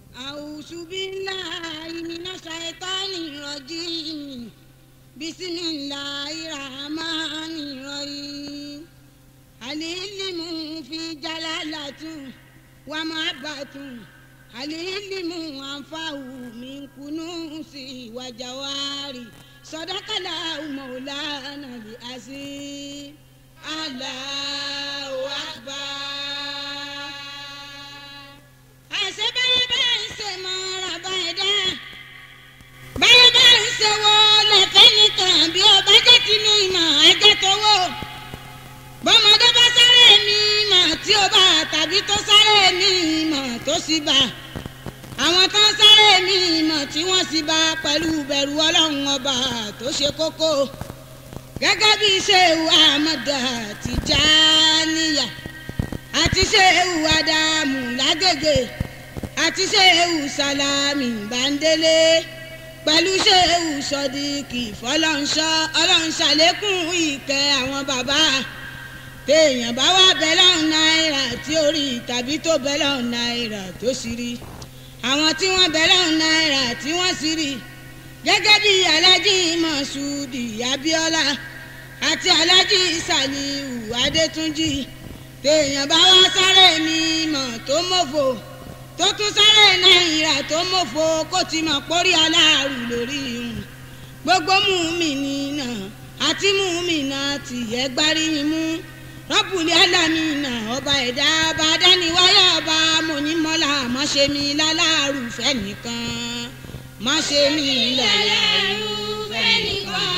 أعوذ بالله من الشيطان الرجيم بسم الله الرحمن الرحيم العلم في جلالة ومحبة العلم أنفع من كنوز وجواري صدق الله مولانا العظيم الله أكبر àṣẹ báyẹ̀ bá ń ṣe mọ́ ọ̀rọ̀ báyìí dá báyẹ̀ bá ń ṣe wo lẹ́fẹ́ nìkan bí ọba jẹ́ ti ní ìmọ̀ ẹjẹ́ tó wò bọ́mọdé bá sáré mi ìmọ̀ tí ó bá tàbí tó sáré mi ìmọ̀ tó sì bá àwọn tó ń sáré mi ìmọ̀ tí wọ́n sì bá pẹ̀lú bẹ̀rù ọlọ́run ọba tó ṣe kókó gẹ́gẹ́ bí Ṣéhù Ahmadu Tìjàníyà àti Ṣéhù Ádámù lágègè àti Ṣéhù Sálámì Bándélé pẹ̀lú Ṣéhù Sọdíkì fọlọ́nṣọ́ ọlọ́nṣàlékún ìkẹ́ àwọn bàbá téèyàn bá wá bẹ́lọ́n náírà tí ó rí tàbí tó bẹ́lọ́n náírà tó sì rí àwọn tí wọ́n bẹ́lọ́n náírà tí wọ́n sì rí gẹ́gẹ́ bí Alhaji Mọ̀ṣúdì Abíọ́lá àti Alhaji Sàlíù Adétúnjì téèyàn bá wá sáré mi mọ̀ tó mọ̀fò tó tún sáré náírà tó mọ̀fò kó ti mọ̀ pórí aláàrù lórí ìhùn gbogbo mùmíní náà àti mùmínà tìyẹ́ gbáríyìn mú rọ́bùlì alámìnà ọba ẹ̀dá ọba dániwáyà ọba mọ̀nímọ́lá má ṣe mí láláàrù fẹ́ nìkan má ṣe mí láláàrù fẹ́ nìkan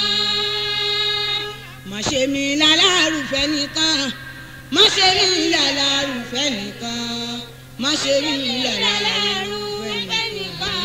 má ṣe mí láláàrù fẹ́ nìkan má ṣe rí ìlàlà rúfẹ́ nìkan má ṣe rí ìlàlà rúfẹ́ nìkan.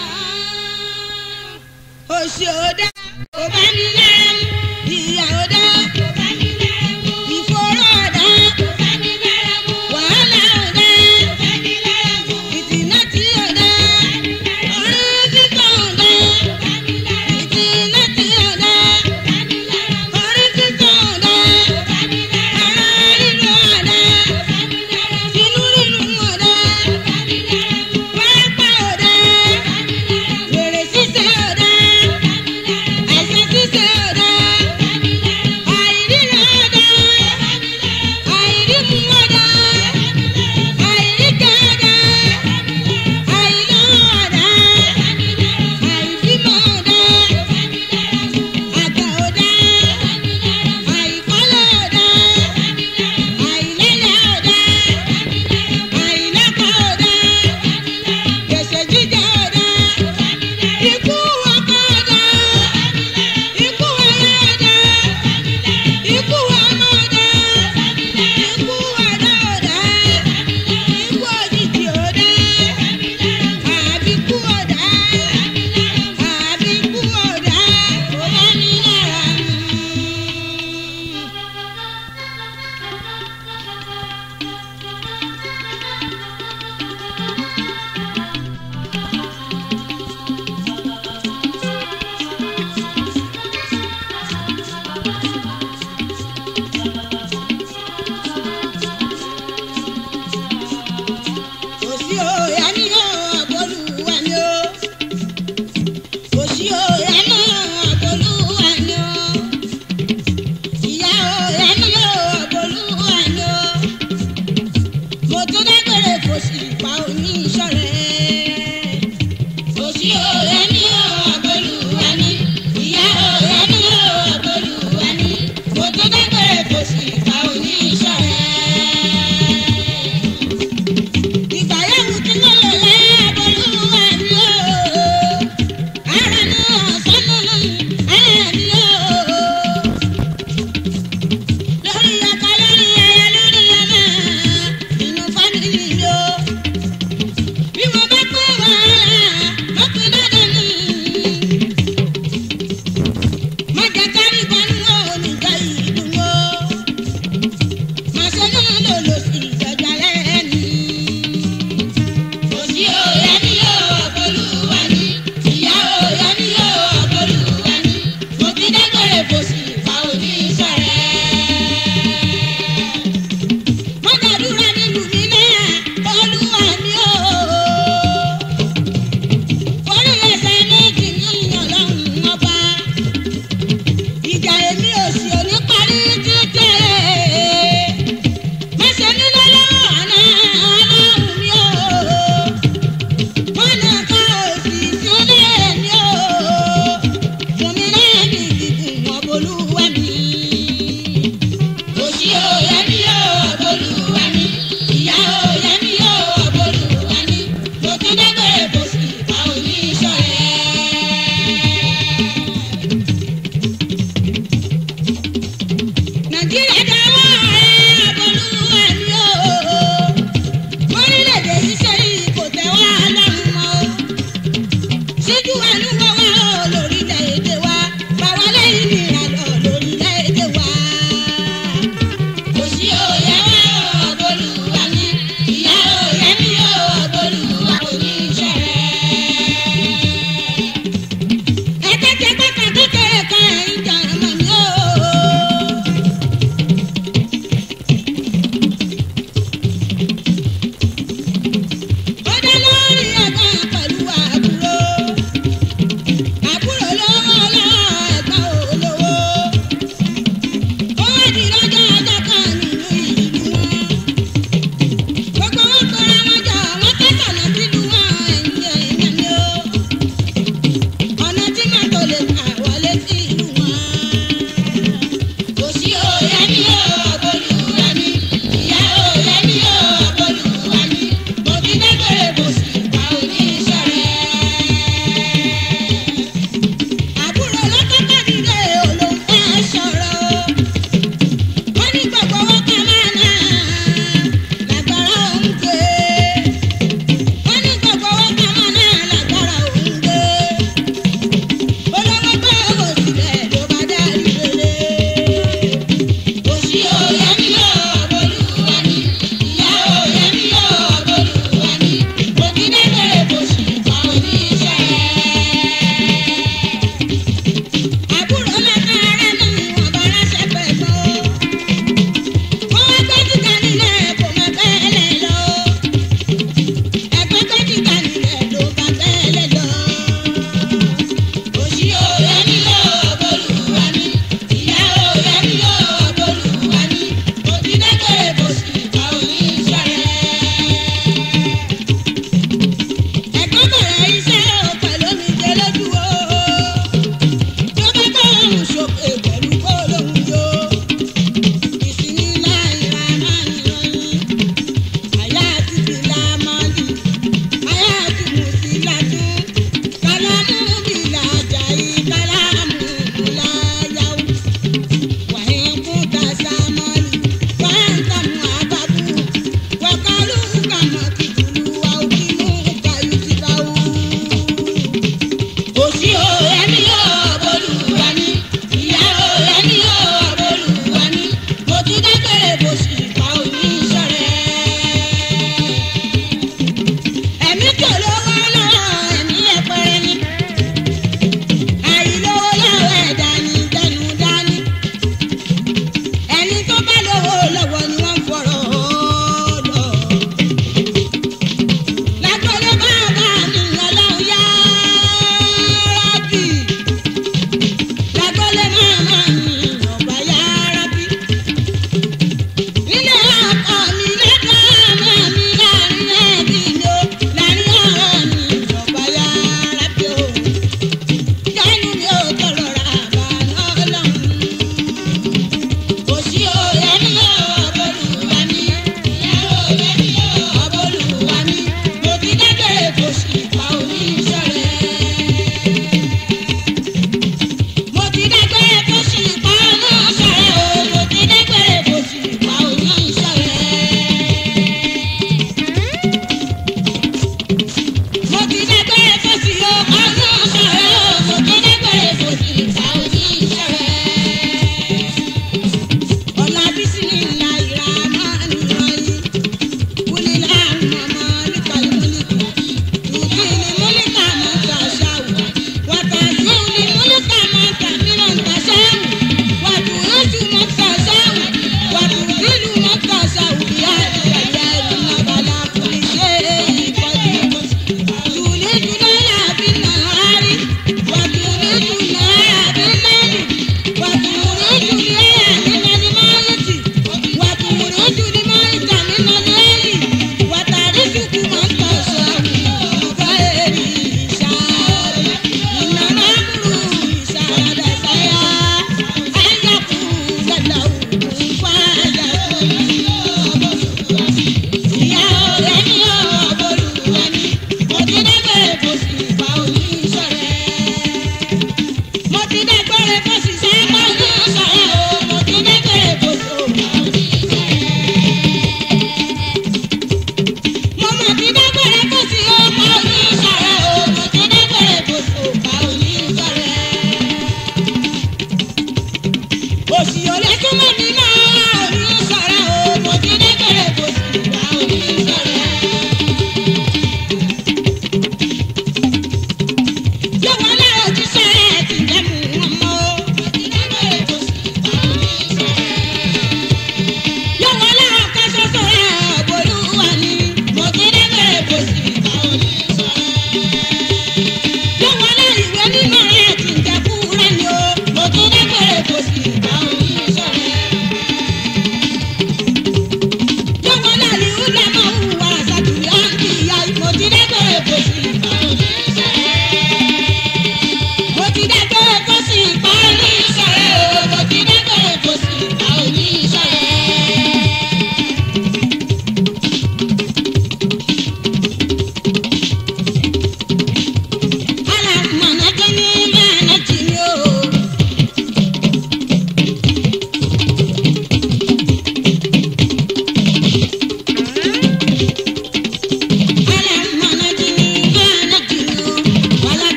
òṣì òdá kò bá mi lẹ́rù ìyà òdá kò bá mi lẹ́rù ìfòró òdá kò bá mi lẹ́rù wàhálà òdá kò bá mi lẹ́rù ìtìná tí òdá ọ̀rọ̀ fífọ́ òdá kò bá mi lẹ́rù ìtìná tí òdá kò bá mi lẹ́rù ọ̀rọ̀ fífọ́ òdá kò bá mi lẹ́rù ara rírọ̀ òdá kò bá mi lẹ́rù inú rírun òdá kò bá mi lẹ́rù pápá òdá kò bá mi lẹ́rù wèrè ṣíṣe òdá kò bá mi lẹ́rù àìsàn ṣíṣe òdá.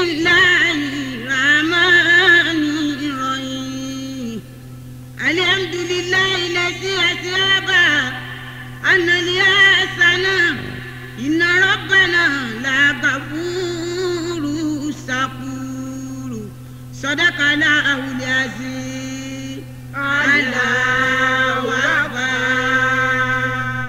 الله الرحمن الرحيم الحمد لله الذي أذهب عنا اليأسن إن ربنا لغفور شكور صدق الله العظيم الله أكبر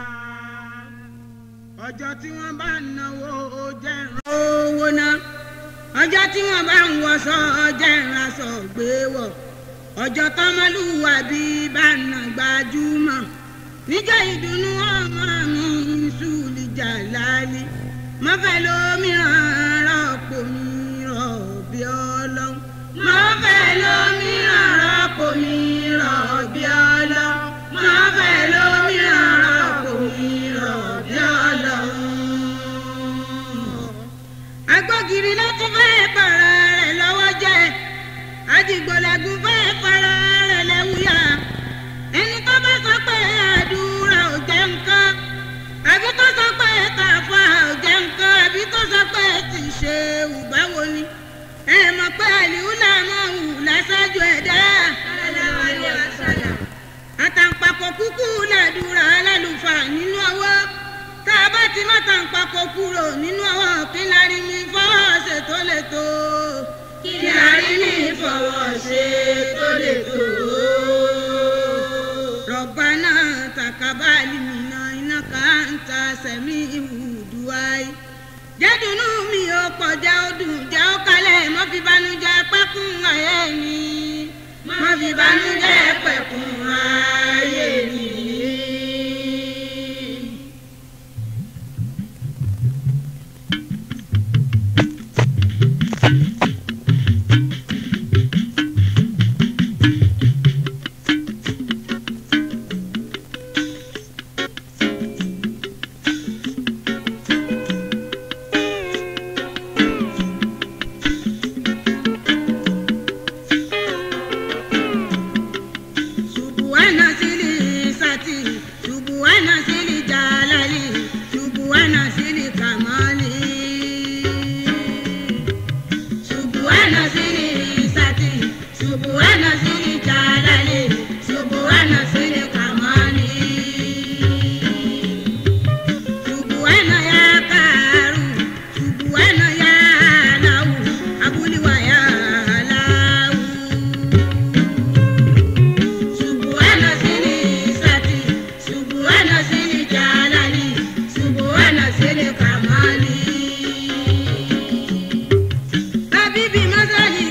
ọjọ́ tí wọ́n bá ń náwó ó jẹ́ owó náà ọjọ́ tí wọ́n bá ń wọṣọ jẹ́ ìránṣọ gbé wọ̀ ọjọ́ tọ́mọlúwàbí bá ń nà gbajúmọ̀ níjọ́ ìdùnnú ọmọ mi sùúlì jàlálí mọ́fẹ́ lómìíràn rọ́pò mi rọ̀ bí ọlọ́run mọ́fẹ́ lómìíràn rọ́pò mi rọ̀ bí ọlọ́run mọ́fẹ́ lómìíràn rọ́pò mi rọ̀ bí ọlọ́run. agbógiri ló tún fẹ́ para rẹ̀ lọ́wọ́ jẹ́ àdìgbòlẹ́gùn fẹ́ para rẹ̀ lẹ́wùyà ẹni tó bá sọ pé àdúrà ò jẹ́ nǹkan àbí tó sọ pé kàfà ò jẹ́ nǹkan àbí tó sọ pé ti ṣe ìbáwo ni ẹ mọ̀ pé àlìhùlà máa hù láṣáájú ẹ̀dá. àtàǹpàkò kúkú làdúrà alálùfà nínú ọwọ́ tá a bá ti má tàǹpàkò kúrò nínú ọwọ́ kí lárí mi fọwọ́ ṣe tó lè tó. kí lárí mi fọwọ́ ṣe tó lè tó. ربنا تقبل منا إنك أنت السميع الدعاء jẹ́dùnú mi ò pọ̀ jẹ́ ọdún jẹ́ ó kalẹ̀ mọ́ fi banújẹ́ pẹ́kun ayé mi mọ́ fi banújẹ́ pẹ́kun ayé mi. Subuhana sili sati, subuhana sili jalali, subuhana sili kamali. Subuhana sili sati, subuhana sili jalali, subuhana sili kamali. Subuhana ya karu, subuhana ya lahu, abuliwa ya lahu. Subuhana sili sati, subuhana sili jalali, subuhana sili kamali. Habibi masali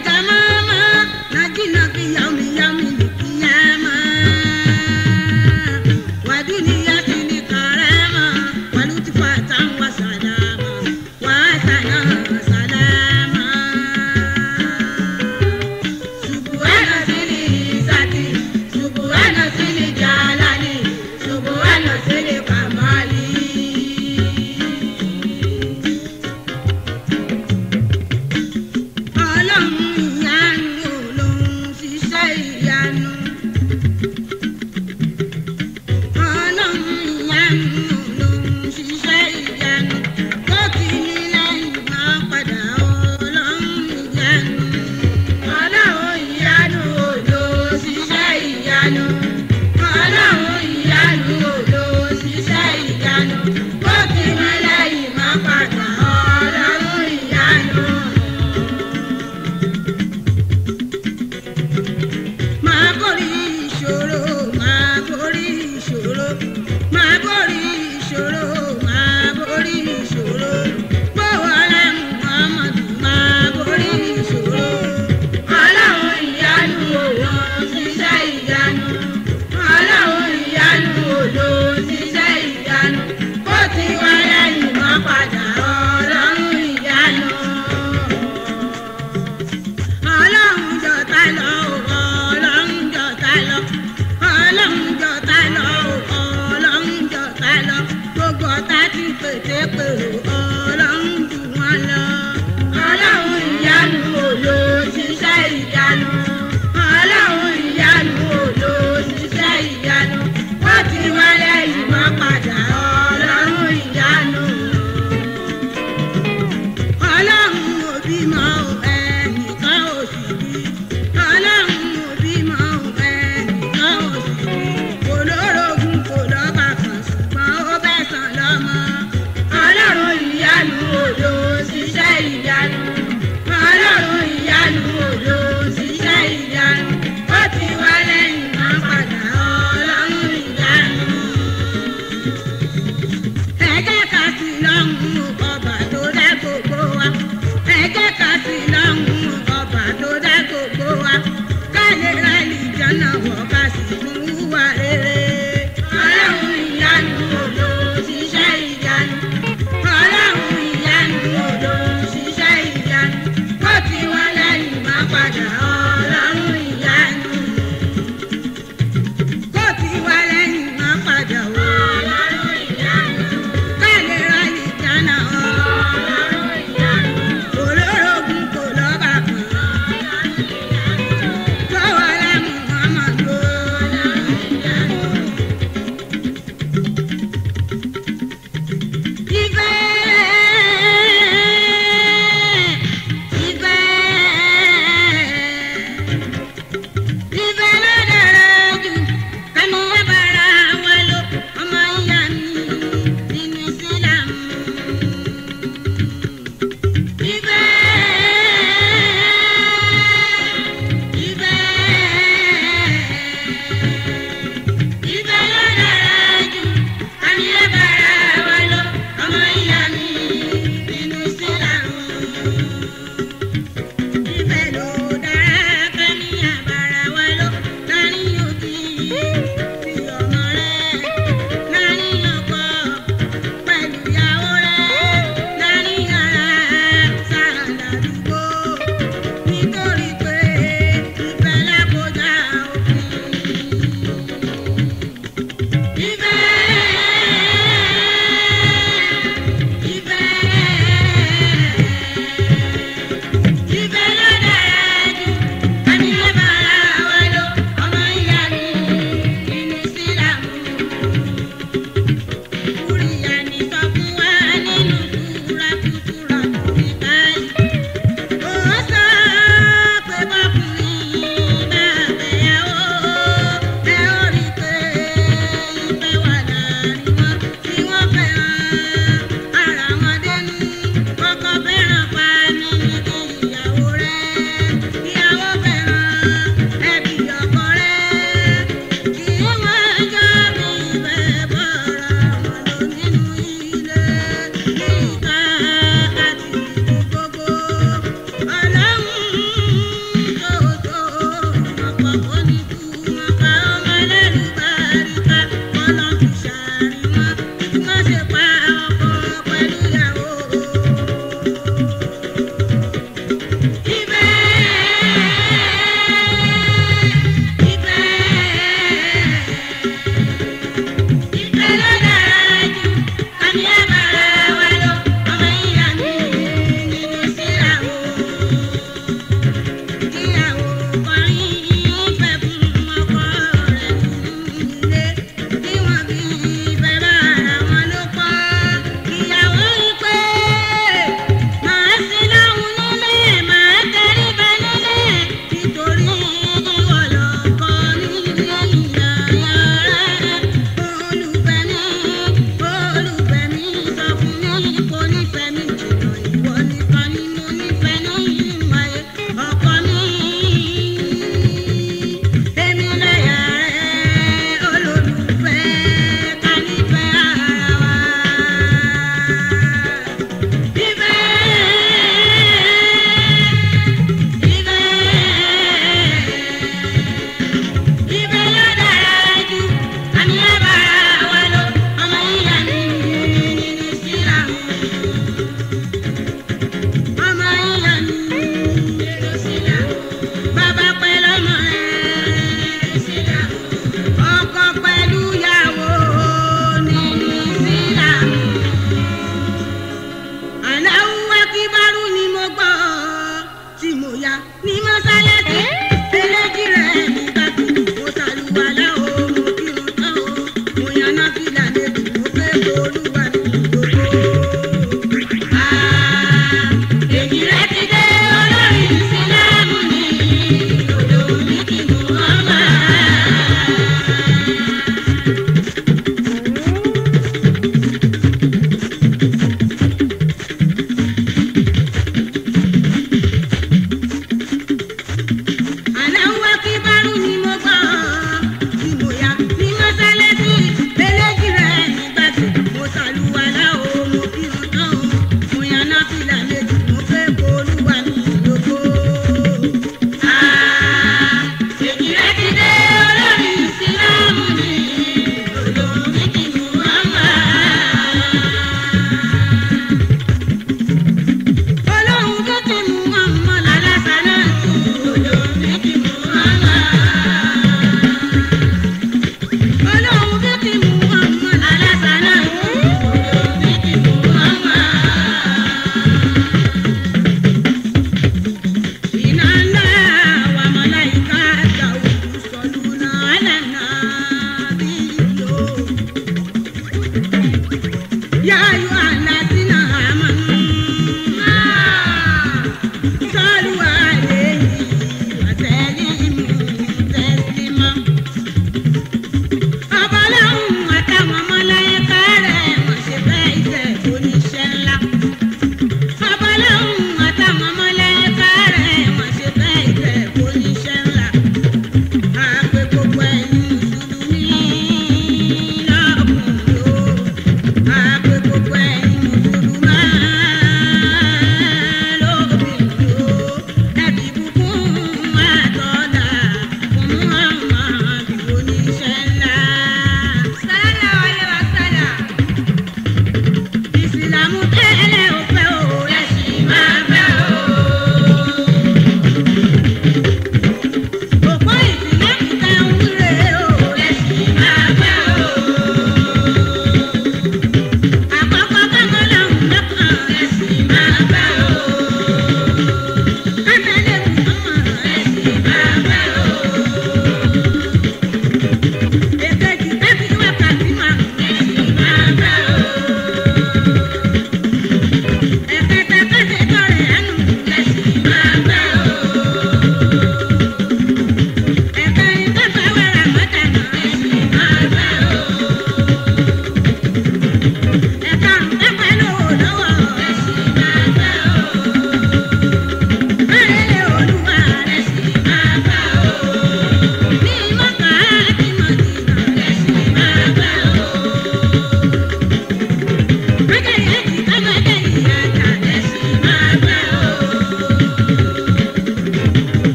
ní